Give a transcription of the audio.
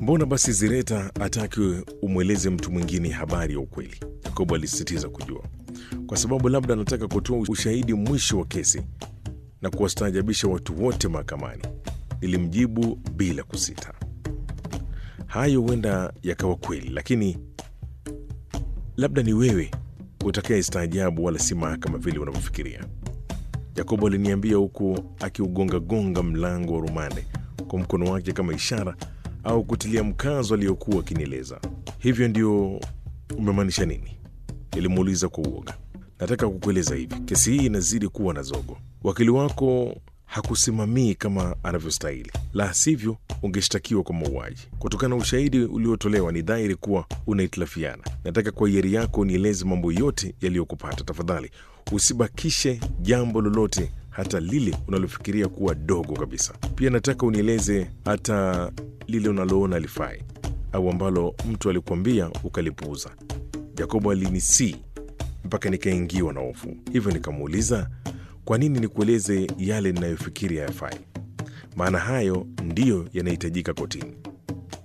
Mbona basi Zireta ataki umweleze mtu mwingine habari ya ukweli? Yakobo alisisitiza kujua, kwa sababu labda anataka kutoa ushahidi mwisho wa kesi na kuwastaajabisha watu wote mahakamani. Nilimjibu bila kusita. Hayo huenda yakawa kweli, lakini labda ni wewe utakaye staajabu, wala si mahakama vile unavyofikiria. Yakobo aliniambia huku akiugongagonga mlango wa rumande kwa mkono wake kama ishara au kutilia mkazo aliyokuwa akinieleza. Hivyo ndio umemaanisha nini? Nilimuuliza kwa uoga. Nataka kukueleza hivi, kesi hii inazidi kuwa na zogo. Wakili wako hakusimamii kama anavyostahili, la sivyo ungeshtakiwa kwa mauaji. Kutokana na ushahidi uliotolewa, ni dhahiri kuwa unahitilafiana. Nataka kwa hiari yako nieleze mambo yote yaliyokupata. Tafadhali usibakishe jambo lolote, hata lile unalofikiria kuwa dogo kabisa. Pia nataka unieleze hata lile unaloona lifai au ambalo mtu alikuambia ukalipuuza. Yakobo alinisii mpaka nikaingiwa na hofu, hivyo nikamuuliza kwa nini nikueleze yale ninayofikiri hayafai? Maana hayo ndiyo yanahitajika kotini.